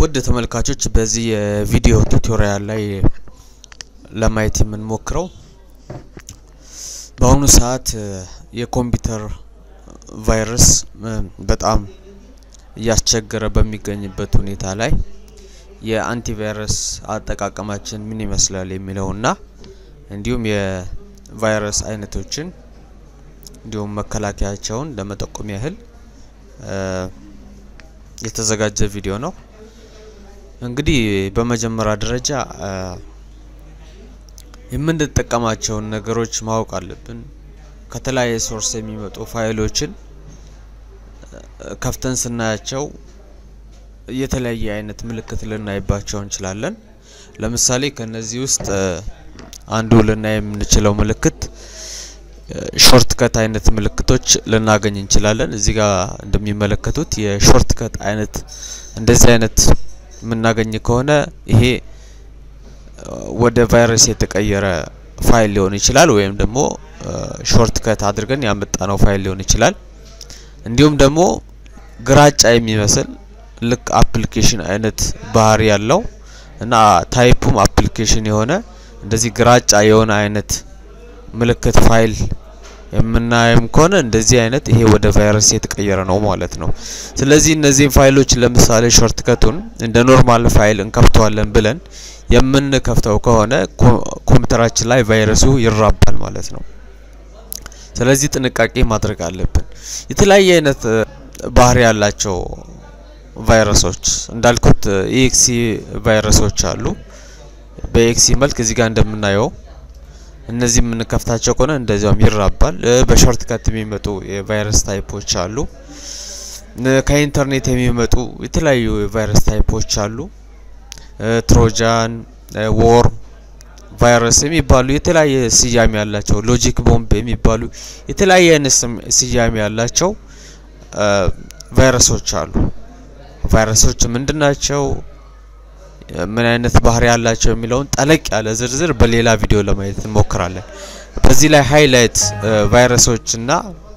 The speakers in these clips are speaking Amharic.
ውድ ተመልካቾች በዚህ የቪዲዮ ቱቶሪያል ላይ ለማየት የምንሞክረው በአሁኑ ሰዓት የኮምፒውተር ቫይረስ በጣም እያስቸገረ በሚገኝበት ሁኔታ ላይ የአንቲቫይረስ አጠቃቀማችን ምን ይመስላል የሚለውና እንዲሁም የቫይረስ አይነቶችን እንዲሁም መከላከያቸውን ለመጠቆም ያህል የተዘጋጀ ቪዲዮ ነው። እንግዲህ በመጀመሪያ ደረጃ የምንጠቀማቸውን ነገሮች ማወቅ አለብን። ከተለያየ ሶርስ የሚመጡ ፋይሎችን ከፍተን ስናያቸው የተለያየ አይነት ምልክት ልናይባቸው እንችላለን። ለምሳሌ ከነዚህ ውስጥ አንዱ ልናይ የምንችለው ምልክት ሾርት ከት አይነት ምልክቶች ልናገኝ እንችላለን። እዚህ ጋር እንደሚመለከቱት የሾርት ከት አይነት እንደዚህ አይነት የምናገኝ ከሆነ ይሄ ወደ ቫይረስ የተቀየረ ፋይል ሊሆን ይችላል፣ ወይም ደግሞ ሾርት ከት አድርገን ያመጣነው ፋይል ሊሆን ይችላል። እንዲሁም ደግሞ ግራጫ የሚመስል ልክ አፕሊኬሽን አይነት ባህሪ ያለው እና ታይፑም አፕሊኬሽን የሆነ እንደዚህ ግራጫ የሆነ አይነት ምልክት ፋይል የምናየም ከሆነ እንደዚህ አይነት ይሄ ወደ ቫይረስ የተቀየረ ነው ማለት ነው። ስለዚህ እነዚህን ፋይሎች ለምሳሌ ሾርት ከቱን እንደ ኖርማል ፋይል እንከፍተዋለን ብለን የምንከፍተው ከሆነ ኮምፒውተራችን ላይ ቫይረሱ ይራባል ማለት ነው። ስለዚህ ጥንቃቄ ማድረግ አለብን። የተለያየ አይነት ባህሪ ያላቸው ቫይረሶች እንዳልኩት ኢኤክሲ ቫይረሶች አሉ። በኤክሲ መልክ እዚህ ጋር እንደምናየው እነዚህ የምንከፍታቸው ከሆነ እንደዚያውም ይራባል። በሾርት ከት የሚመጡ የቫይረስ ታይፖች አሉ። ከኢንተርኔት የሚመጡ የተለያዩ የቫይረስ ታይፖች አሉ። ትሮጃን፣ ዎርም ቫይረስ የሚባሉ የተለያየ ስያሜ ያላቸው፣ ሎጂክ ቦምብ የሚባሉ የተለያየ አይነት ስያሜ ያላቸው ቫይረሶች አሉ። ቫይረሶች ምንድን ናቸው? ምን አይነት ባህሪ ያላቸው የሚለውን ጠለቅ ያለ ዝርዝር በሌላ ቪዲዮ ለማየት እንሞክራለን። በዚህ ላይ ሃይላይት ቫይረሶችና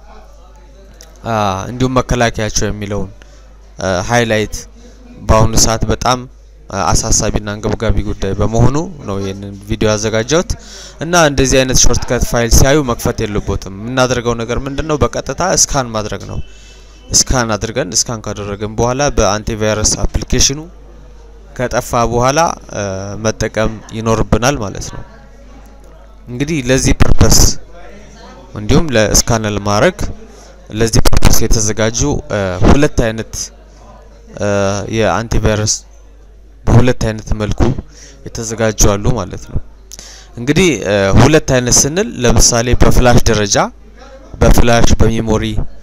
እንዲሁም መከላከያቸው የሚለውን ሃይላይት በአሁኑ ሰዓት በጣም አሳሳቢና አንገብጋቢ ጉዳይ በመሆኑ ነው ይህንን ቪዲዮ ያዘጋጀሁት እና እንደዚህ አይነት ሾርት ከት ፋይል ሲያዩ መክፈት የለቦትም። የምናደርገው ነገር ምንድን ነው? በቀጥታ እስካን ማድረግ ነው። እስካን አድርገን እስካን ካደረግን በኋላ በአንቲቫይረስ አፕሊኬሽኑ ከጠፋ በኋላ መጠቀም ይኖርብናል ማለት ነው። እንግዲህ ለዚህ ፐርፐስ እንዲሁም ለስካን ለማድረግ ለዚህ ፐርፐስ የተዘጋጁ ሁለት አይነት የአንቲቫይረስ በሁለት አይነት መልኩ የተዘጋጁ አሉ ማለት ነው። እንግዲህ ሁለት አይነት ስንል ለምሳሌ በፍላሽ ደረጃ በፍላሽ በሜሞሪ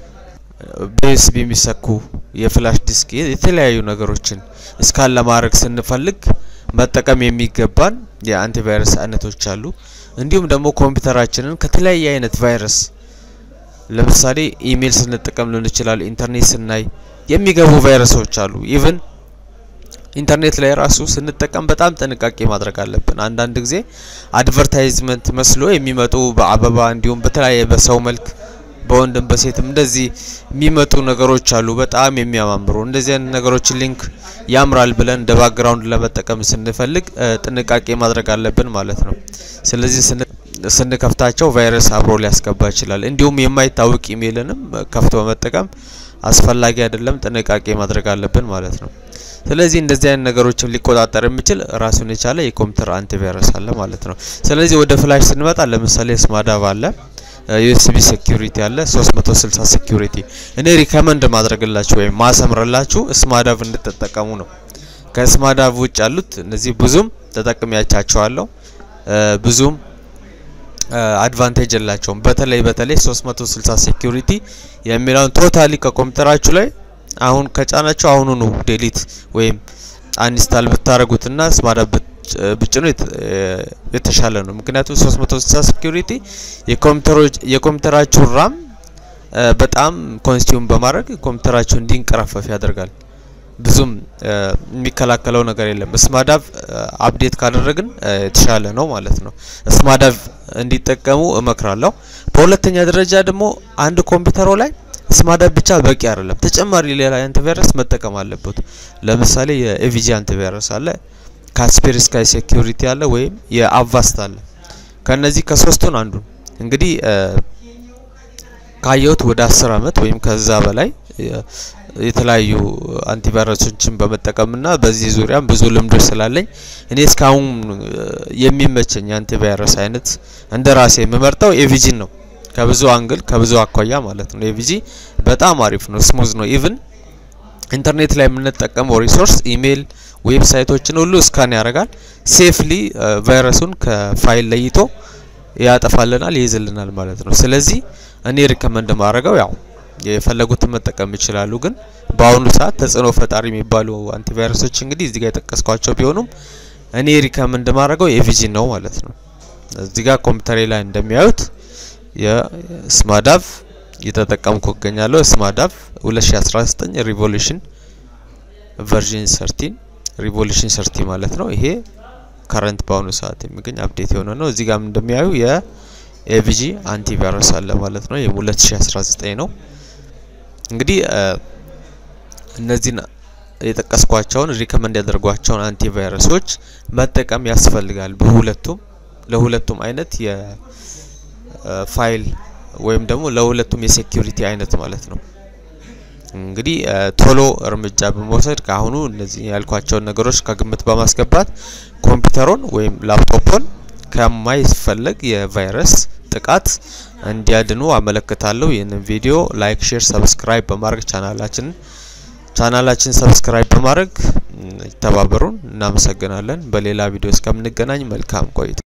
በዩኤስቢ የሚሰኩ የፍላሽ ዲስክ የተለያዩ ነገሮችን እስካን ለማድረግ ስንፈልግ መጠቀም የሚገባን የአንቲቫይረስ አይነቶች አሉ። እንዲሁም ደግሞ ኮምፒውተራችንን ከተለያየ አይነት ቫይረስ ለምሳሌ ኢሜይል ስንጠቀም ሊሆን ይችላል፣ ኢንተርኔት ስናይ የሚገቡ ቫይረሶች አሉ። ኢቭን ኢንተርኔት ላይ ራሱ ስንጠቀም በጣም ጥንቃቄ ማድረግ አለብን። አንዳንድ ጊዜ አድቨርታይዝመንት መስሎ የሚመጡ በአበባ እንዲሁም በተለያየ በሰው መልክ በወንድም በሴትም እንደዚህ የሚመጡ ነገሮች አሉ። በጣም የሚያማምሩ እንደዚህ አይነት ነገሮችን ሊንክ ያምራል ብለን እንደ ባክግራውንድ ለመጠቀም ስንፈልግ ጥንቃቄ ማድረግ አለብን ማለት ነው። ስለዚህ ስንከፍታቸው ቫይረስ አብሮ ሊያስገባ ይችላል። እንዲሁም የማይታወቅ ኢሜይልንም ከፍቶ መጠቀም አስፈላጊ አይደለም። ጥንቃቄ ማድረግ አለብን ማለት ነው። ስለዚህ እንደዚህ አይነት ነገሮችን ሊቆጣጠር የሚችል ራሱን የቻለ የኮምፒውተር አንቲቫይረስ አለ ማለት ነው። ስለዚህ ወደ ፍላሽ ስንመጣ ለምሳሌ ስማዳቭ አለ ዩኤስቢ ሴኩሪቲ አለ 360 ሴኩሪቲ እኔ ሪከመንድ ማድረግላችሁ ወይም ማሰምርላችሁ ስማዳቭ እንድትጠቀሙ ነው። ከስማዳቭ ውጭ ያሉት እነዚህ ብዙም ተጠቅሚያቻቸዋለሁ ብዙም አድቫንቴጅ የላቸውም። በተለይ በተለይ 360 ሴኩሪቲ የሚለውን ቶታሊ ከኮምፒውተራችሁ ላይ አሁን ከጫናችሁ አሁኑኑ ዴሊት ወይም አንስታል ብታደርጉትና ስማዳቭ ብጭኑ የተሻለ ነው። ምክንያቱም 360 ሴኩሪቲ የኮምፒውተራችሁን ራም በጣም ኮንስቲዩም በማድረግ ኮምፒውተራችሁ እንዲንቀራፈፍ ያደርጋል። ብዙም የሚከላከለው ነገር የለም። ስማዳቭ አፕዴት ካደረግን የተሻለ ነው ማለት ነው። ስማዳቭ እንዲጠቀሙ እመክራለሁ። በሁለተኛ ደረጃ ደግሞ አንድ ኮምፒውተሮ ላይ ስማዳፕ ብቻ በቂ አይደለም። ተጨማሪ ሌላ አንቲቫይረስ መጠቀም አለበት። ለምሳሌ የኤቪጂ አንቲቫይረስ አለ፣ ካስፔር ስካይ ሴኩሪቲ አለ፣ ወይም የአቫስት አለ። ከነዚህ ከሶስቱን አንዱ እንግዲህ ካየሁት ወደ አስር አመት ወይም ከዛ በላይ የተለያዩ አንቲቫይረሶችን በመጠቀምና በዚህ ዙሪያም ብዙ ልምዶች ስላለኝ እኔ እስካሁን የሚመቸኝ አንቲቫይረስ አይነት እንደ ራሴ የምመርጠው ኤቪጂን ነው። ከብዙ አንግል ከብዙ አኳያ ማለት ነው። ኤቪጂ በጣም አሪፍ ነው፣ ስሙዝ ነው። ኢቭን ኢንተርኔት ላይ የምንጠቀመው ሪሶርስ ኢሜይል፣ ዌብሳይቶችን ሁሉ እስካን ያደርጋል። ሴፍሊ ቫይረሱን ከፋይል ለይቶ ያጠፋልናል፣ ይይዝልናል ማለት ነው። ስለዚህ እኔ ሪከመንድ ማድረገው ያው የፈለጉትን መጠቀም ይችላሉ። ግን በአሁኑ ሰዓት ተጽዕኖ ፈጣሪ የሚባሉ አንቲቫይረሶች እንግዲህ እዚህ ጋር የጠቀስኳቸው ቢሆኑም እኔ ሪከመንድ ማድረገው ኤቪጂን ነው ማለት ነው። እዚህ ጋር ኮምፒውተሬ ላይ እንደሚያዩት የስማዳቭ እየተጠቀምኩ እገኛለሁ። ስማዳቭ 2019 ሪቮሉሽን ቨርዥን 13 ሪቮሉሽን 30 ማለት ነው። ይሄ ከረንት በአሁኑ ሰዓት የሚገኝ አፕዴት የሆነ ነው። እዚህ ጋር እንደሚያዩ የኤቪጂ አንቲቫይረስ አለ ማለት ነው። ይህም 2019 ነው። እንግዲህ እነዚህን የጠቀስኳቸውን ሪከመንድ ያደርጓቸውን አንቲቫይረሶች መጠቀም ያስፈልጋል። በሁለቱም ለሁለቱም አይነት የፋይል ወይም ደግሞ ለሁለቱም የሴኪሪቲ አይነት ማለት ነው። እንግዲህ ቶሎ እርምጃ በመውሰድ ከአሁኑ እነዚህ ያልኳቸውን ነገሮች ከግምት በማስገባት ኮምፒውተሮን ወይም ላፕቶፖን ከማይፈለግ የቫይረስ ጥቃት እንዲያድኑ አመለክታለሁ። ይህንን ቪዲዮ ላይክ፣ ሼር፣ ሰብስክራይብ በማድረግ ቻናላችንን ቻናላችን ሰብስክራይብ በማድረግ ይተባበሩን። እናመሰግናለን። በሌላ ቪዲዮ እስከምንገናኝ መልካም ቆይታ